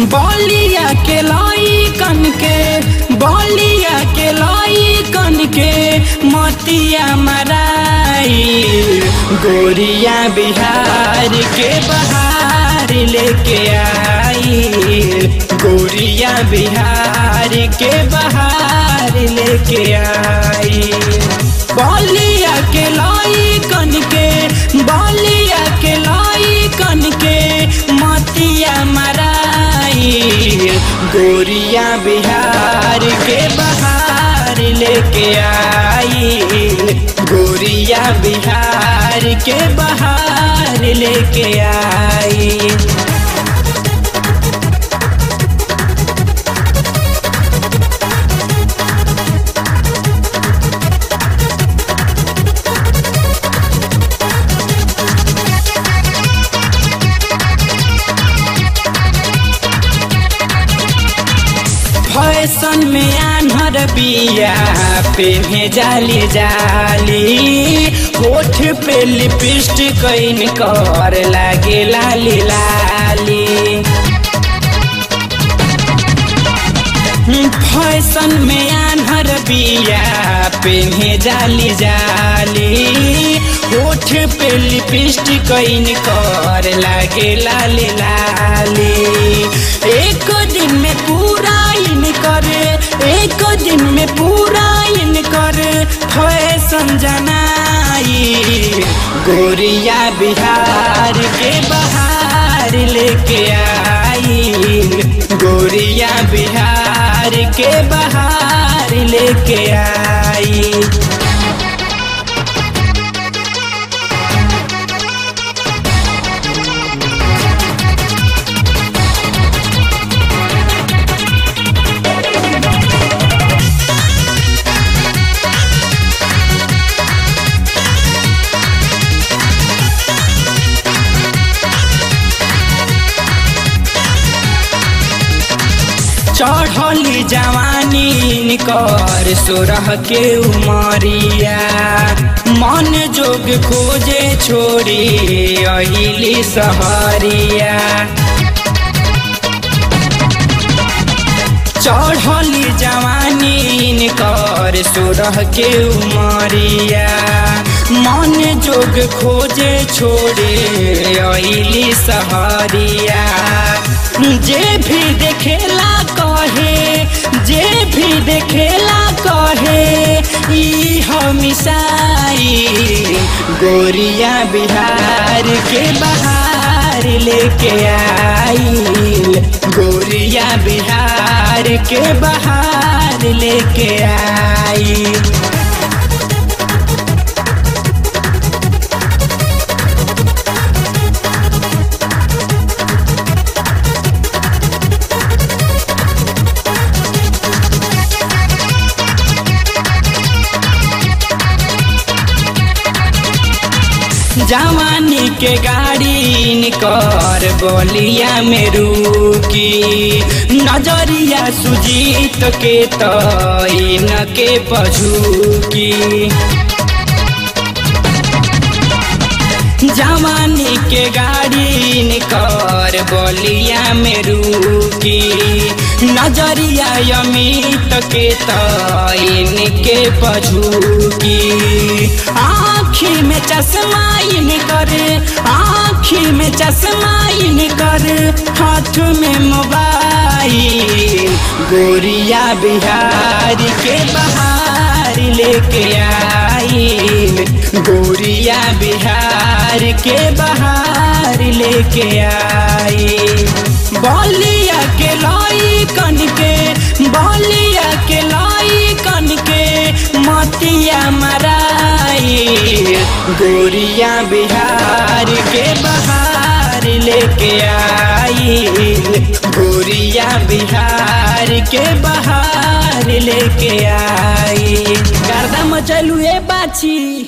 बलिया के लाई कन के बलिया के लाई कन के मोतिया मराई गोरिया बिहार के बहार लेके आई गोरिया बिहार के बहार लेके आई बलिया के लाई कन के बलिया के लाई कन के मोतिया मराई गोरिया बिहार के बहार लेके आई गोरिया बिहार के बहार लेके आई फैशन में आन्हर बिया पे जाली जाली होठ पे लिपस्टिक कैन कर लागे लाली लाली फैशन में आन्हर बिया पे जाली जाली होठ पे लिपस्टिक कैन कर लागे लाली लाली एक दिन में पूरा इन करे एक दिन में पूरा इन करे फैशन जनाई गोरिया बिहार के बहार लेके आई गोरिया बिहार के बहार लेके आई चढ़ली जवानी कर सोरह के उमरिया मन जोग खोजे छोड़ी अहिली सहरिया चढ़ली जवानी कर सोरह के उमरिया मन जोग खोजे छोड़े अली सहरिया जे भी देखेला कहे जे भी देखेला कहे ई हमिसाई गोरिया बिहार के बहार लेके आई गोरिया बिहार के बहार लेके आई जवानी के गाड़ी निकर बलिया में रुकी नजरिया सुजीत के तैन के पझुकी जवानी के गाड़ी निकर बलिया में रुकी नजरिया अमित के तैन के पझुकी आँखी में चश्मा इन कर आँखी में चश्मा इन कर हाथ में मोबाइल गोरिया बिहार के बहार लेके आई गोरिया बिहार के बहार लेके आई बलिया के लाई कन के बलिया के लाई कन के मतिया मराई गोरिया बिहार के बहार लेके आई गोरिया बिहार के बहार लेके आई गर्दा मचलू ए बाछी